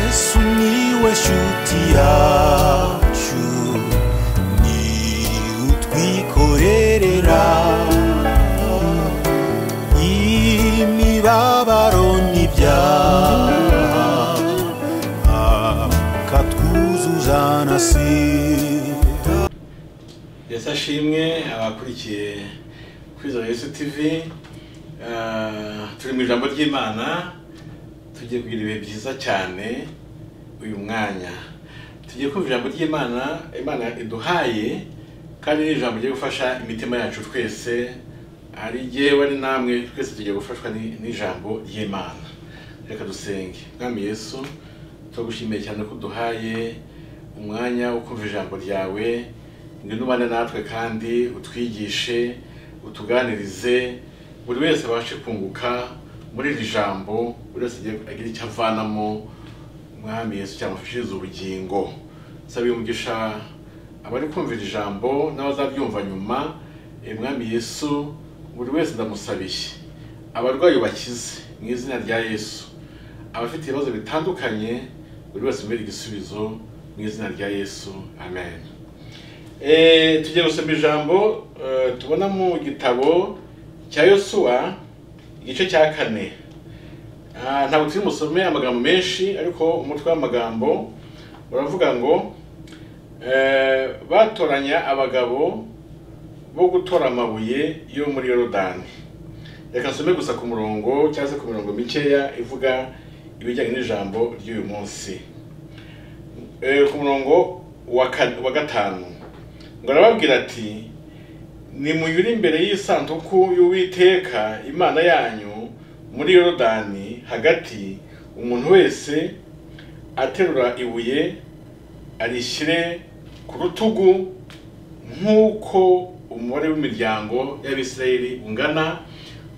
Miłeś utiaciu Ni utwikorerera Imibabaro n'ibyaha Akatwuzuzana sida ndetse ashimwe abakurikiye kwizera Yesu TV eh, turi mu ijambo ry'imana tugiye kugira ibihe byiza cyane uyu mwanya tugiye kumva ijambo ry'imana imana iduhaye kandi ni ijambo rigiye gufasha imitima yacu twese ari yewe ari namwe twese tugiye gufashwa ni- n'ijambo ry'imana reka dusenge mwami yesu turagushimiye cyane ko uduhaye umwanya wo kumva ijambo ryawe ngwino ubane natwe kandi utwigishe utuganirize buri wese abashe kunguka muri iri jambo buri wese agiye- agire icyo avanamo mwami yesu cyamufashiriza ubugingo sabiye umugisha abari kumva iri jambo n'abazaryumva nyuma Eh, mwami yesu buri wese ndamusabiye abarwayi bakize mu izina rya yesu abafite ibibazo bitandukanye buri wese mbere igisubizo mu izina rya yesu amen Eh, tugiye gusoma ijambo eh, tubona mu gitabo cya yosuwa igice cya kane Ah, ntabwo turi musome amagambo menshi ariko umutwe w'amagambo uravuga ngo eh, batoranya abagabo bo gutora amabuye yo muri yorodani reka nsome gusa ku murongo cyangwa se ku mirongo mikeya ivuga ibijyanye n'ijambo ry'uyu munsi Eh, ku murongo wa ka- wa gatanu ngo arababwira ati nimuyure imbere y'isanduku y'uwiteka imana yanyu muri yorodani hagati umuntu wese aterura ibuye arishyire ku rutugu nk'uko umubare w'imiryango y'abisirayeli ungana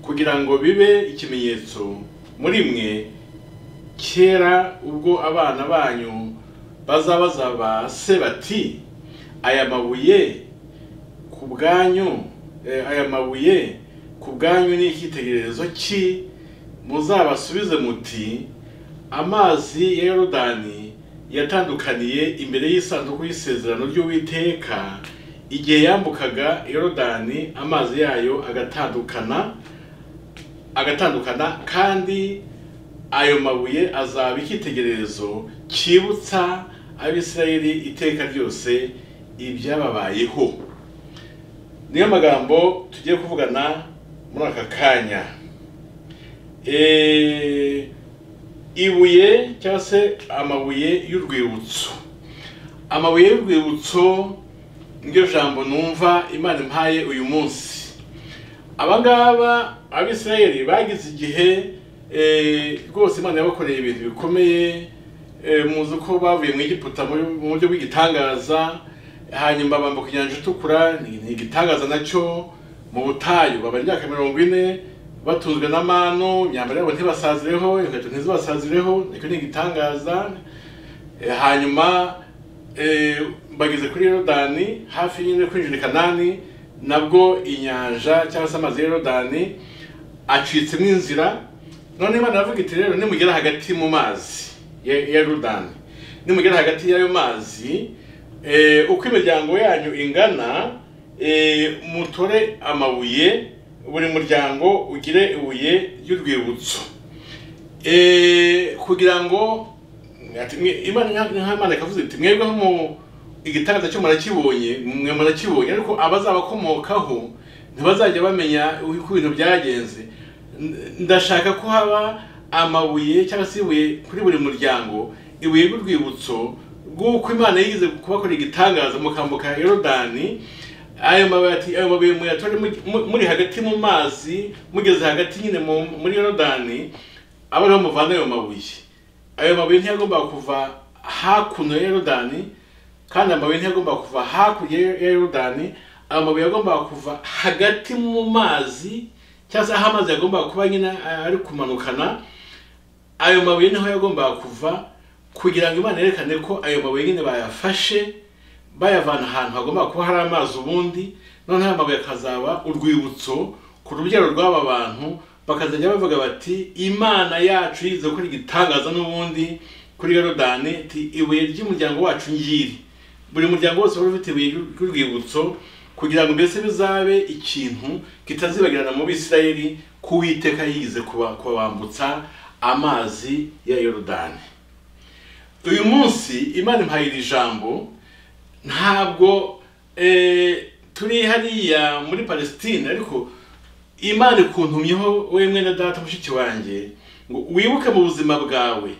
kugira ngo bibe ikimenyetso muri mwe kera ubwo abana banyu bazabaza ba se bati aya mabuye ku bwanyu eh, aya mabuye ku bwanyu ni icyitegererezo ki muzabasubize muti amazi ya yorodani yatandukaniye imbere y'isanduku y'isezerano ry'uwiteka igihe yambukaga yorodani amazi yayo agatandukana agatandukana kandi ayo mabuye azaba icyitegererezo cyibutsa abisirayeli iteka ryose ibyababayeho niyo magambo tugiye kuvugana muri aka kanya Eh, ibuye cyangwa se amabuye y'urwibutso amabuye y'urwibutso niryo jambo numva imana impaye uyu munsi abangaba abisirayeli bagize igihe eh, rwose imana yabakoreye ibintu bikomeye eh, muzi ko bavuye mu egiputa mu mu buryo bw'igitangaza hanyuma bambuka inyanja itukura ni ni igitangaza nacyo mu butayu baba imyaka mirongo ine batunzwe na manu imyambaro yabo ntibasazireho inkweto ntizibasazireho nicyo ni igitangaza Eh, hanyuma eh, bageze kuri yorodani hafi nyine kwinjira i kanani nabwo inyanja cyangwa se amazi ya yorodani acitsemo inzira none imana aravuga iti rero nimugera hagati mu mazi ya ya yorodani nimugera hagati y'ayo mazi eh, uko imiryango yanyu ingana eh, mutore amabuye buri muryango ugire ibuye ry'urwibutso Eh, kugira ngo ati, mwe- imana nka- nk'imana ikavuze iti mwebweho mu igitangaza cyo murakibonye mwe murakibonye ariko abazabakomokaho ntibazajya bamenya uko ibintu byagenze N- ndashaka ko haba amabuye cyangwa se ibuye kuri buri muryango ibuye ry'urwibutso rw'uko imana yigize kubakorera igitangaza mukambuka yorodani ayo mabuye ati- ayo mabuye muyatore mu- mu- muri hagati mu mazi mugeze hagati nyine mu- muri yorodani aba ariho muvana ayo mabuye ayo mabuye ntiyagombaga kuva hakuno ya yorodani kandi amabuye ntiyagombaga kuva hakurya ya yorodani ayo mabuye yagombaga kuva hagati mu mazi cyangwa se aho amazi yagombaga kuba nyine eh, ari kumanukana ayo mabuye niho yagombaga kuva kugira ngo imana yerekane ko ayo mabuye nyine bayafashe bayavana ahantu hagomba kuba hari amazi ubundi noneho amabuye akazaba urwibutso ku rubyaro rw'aba bantu bakazajya bavuga bati imana yacu yize gukora igitangaza n'ubundi kuri yorodani ti ibuye ry'umuryango wacu ngiri buri muryango wose wari ufite ibuye ry'urwibutso kugira ngo mbese bizabe ikintu kitazibagirana mu bisirayeli ko uwiteka yize kuba- kubambutsa amazi ya yorodani uyu munsi imana impaye iri jambo ntabwo eh, turi hariya muri palestine ariko imana ikuntumyeho wowe mwene data mushiki wanjye ngo wibuke mu buzima bwawe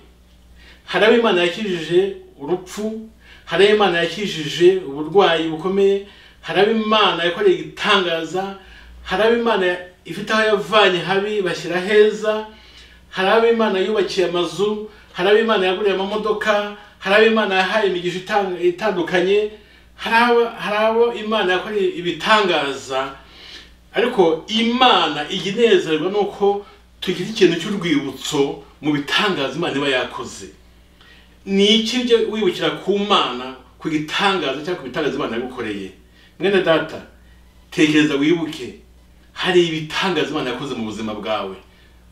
hari abo imana yakijije urupfu hari abo imana yakijije uburwayi bukomeye hari abo imana yakoreye igitangaza hari abo imana ifite aho yavanye habi bashyira heza hari abo imana yubakiye amazu hari abo imana yaguriye amamodoka hari abo imana yahaye imigisha itang- itandukanye hari abo- hari abo imana yakoreye ibitangaza ariko imana ijya inezerwa nuko tugira ikintu cy'urwibutso mu bitangaza imana iba yakoze ni iki byo wibukira ku mana ku gitangaza cyangwa ku bitangaza imana yagukoreye mwene data tekereza wibuke hari ibitangaza imana yakoze mu buzima bwawe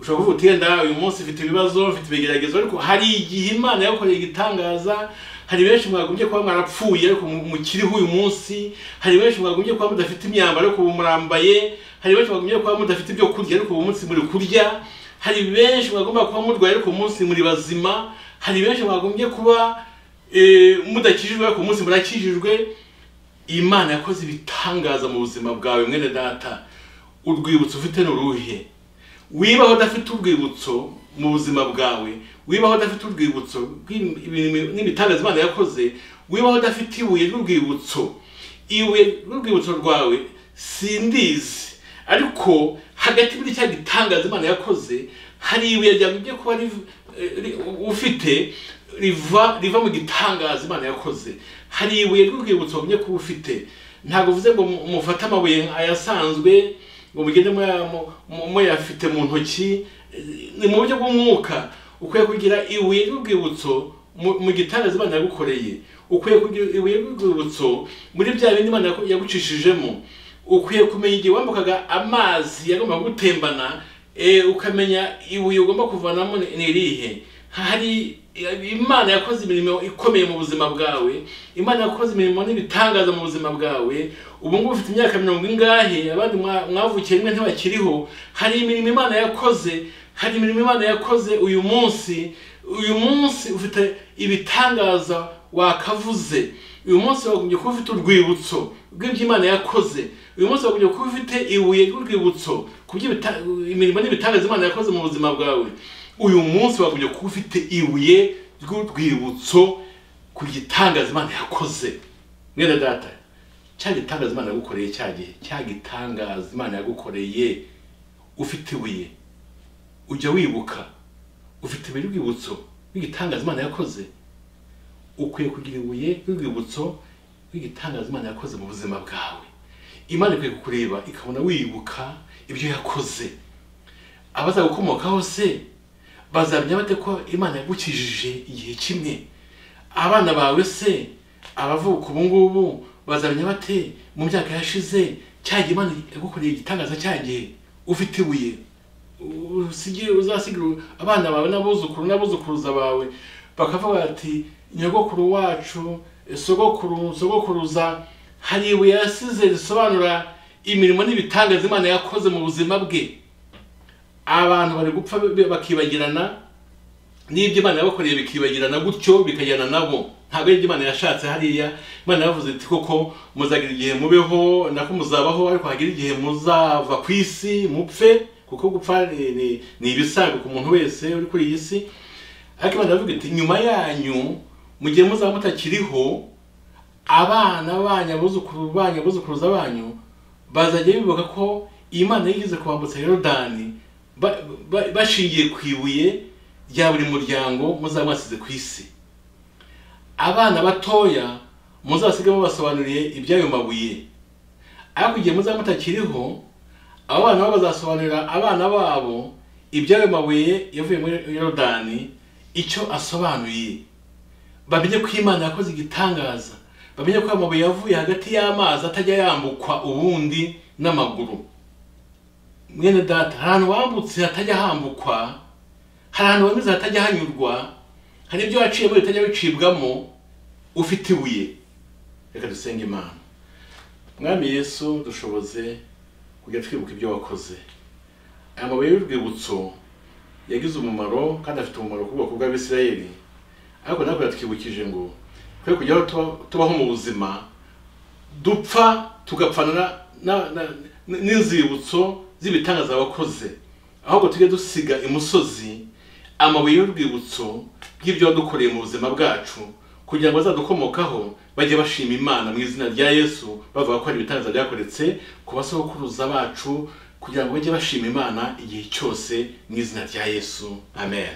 ushobora kuvuga uti "Yenda uyu munsi mfite ibibazo mfite ibigeragezo ariko hari igihe imana yakoreye igitangaza hari benshi mwagombye kuba mwarapfuye ariko mu- mukiriho uyu munsi hari benshi mwagombye kuba mudafite imyambaro ariko ubu murambaye hari benshi mwagombye kuba mudafite ibyo kurya ariko ubu munsi muri kurya hari benshi mwagomba kuba murwaye ariko uyu munsi muri bazima hari benshi mwagombye kuba eh, mudakijijwe ariko uyu munsi murakijijwe imana yakoze ibitangaza mu buzima bwawe mwene data urwibutso ufite ni uruhe wibaho udafite urwibutso mu buzima bwawe wibaho udafite urwibutso rw'im- ibintu- n'ibitangaza imana yakoze wibaho udafite ibuye ry'urwibutso ibuye ry'urwibutso rwawe sindizi ariko hagati muri cya gitangaza imana yakoze hari ibuye ryagombye kuba riv- eh, ri- ufite riva riva mu gitangaza imana yakoze hari ibuye ry'urwibutso wabonye kuba ufite ntabwo uvuze ngo mu- mufate amabuye ayasanzwe ngo mugende muya- mu- mu- muyafite mu ntoki Eh, ni mu buryo bw'umwuka ukwiye kugira ibuye ry'urwibutso mu mu gitangaza imana yagukoreye ukwiye kugira ibuye ry'urwibutso muri bya bindi imana yagu- yagucishijemo ukwiye kumenya igihe wambukaga amazi yagomba gutembana eh, ukamenya ibuye ugomba kuvanamo ni ni irihe hari imana yakoze imirimo ikomeye mu buzima bwawe imana yakoze imirimo n'ibitangaza mu buzima bwawe ubu ngubu ufite imyaka mirongo ingahe abandi mwa- mwavukiye rimwe ntibakiriho hari imirimo imana yakoze hari imirimo imana yakoze uyu munsi uyu munsi ufite ibitangaza wakavuze uyu munsi wagombye kuba ufite urwibutso rw'ibyo imana yakoze uyu munsi wagombye kuba ufite ibuye ry'urwibutso ku by'ibita- imirimo n'ibitangaza imana yakoze mu buzima bwawe uyu munsi wagombye kuba ufite ibuye ry'urwibutso ku gitangaza imana yakoze mwene data cya gitangaza imana yagukoreye cya gihe cya gitangaza imana yagukoreye ufite ibuye ujya wibuka ufite ibuye ry'urwibutso rw'igitangaza imana yakoze ukwiye kugira ibuye ry'urwibutso rw'igitangaza imana yakoze mu buzima bwawe imana ikwiye kukureba ikabona wibuka ibyo yakoze abazagukomokaho se bazamenya bate ko imana yagukijije igihe kimwe abana bawe se abavuka ubu ngubu bazamenya bate mu myaka yashize cya gihe imana yagukoreye igitangaza cya gihe ufite ibuye usigire uzasigira abana bawe n'abuzukuru n'abuzukuruza bawe bakavuga bati nyogokuru wacu sogokuru sogokuruza hari ibuye yasize risobanura imirimo n'ibitangaza imana yakoze mu buzima bwe abantu bari gupfa bi- bakibagirana n'ibyo imana yabakoreye bikibagirana gutyo bikajyana nabo ntabwo ari ibyo imana yashatse hariya imana yavuze iti koko muzagira igihe mubeho nako muzabaho ariko hagira igihe muzava ku isi mupfe kuko gupfa ni- ni- ni ibisanzwe ku muntu wese uri kuri iyi si ariko imana yavuga iti nyuma yanyu mu gihe muzaba mutakiriho abana banyu abuzukuru banyu abuzukuruza banyu bazajya bibuka ko imana yigeze kubambutsa yorodani ba- ba- bashingiye ku ibuye rya buri muryango muzaba mwasize ku isi abana batoya muzasiga babasobanuriye iby'ayo mabuye ariko igihe muzaba mutakiriho abo bana bo bazasobanurira abana babo iby'ayo mabuye yavuye muri yorodani icyo asobanuye bamenye ko imana yakoze igitangaza bamenye ko amabuye yavuye hagati y'amazi atajya yambukwa ubundi n'amaguru mwene data hari ahantu wambutse hatajya hambukwa hari ahantu wanyuze hatajya hanyurwa hari ibyo waciyemo bitajya bicibwamo ufite ibuye reka dusenge imana mwami yesu dushoboze kujya twibuka ibyo wakoze aya mabuye y'urwibutso yagize umumaro kandi afite umumaro ku bwoko bw'abisirayeli ariko ntabwo yatwibukije ngo twe kujyaho tuba- tubaho mu buzima dupfa tugapfana na- na- na- n'inzibutso z'ibitangaza wakoze ahubwo tujye dusiga imusozi amabuye y'urwibutso y'ibyo wadukoreye mu buzima bwacu kugira ngo azadukomokaho bajye bashima imana mu izina rya yesu bavuga ko hari ibitangaza byakoretse ku basokuruza bacu kugira ngo bajye bashima imana igihe cyose mu izina rya yesu amen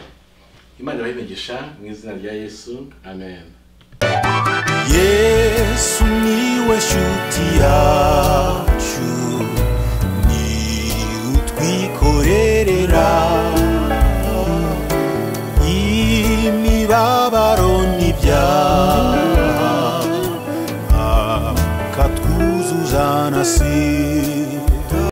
imana ibahimegisha mu izina rya yesu amen yesu niwe shuti yacu ni utwikorerera imibabaro n'ibyaha akatwuzuza na sida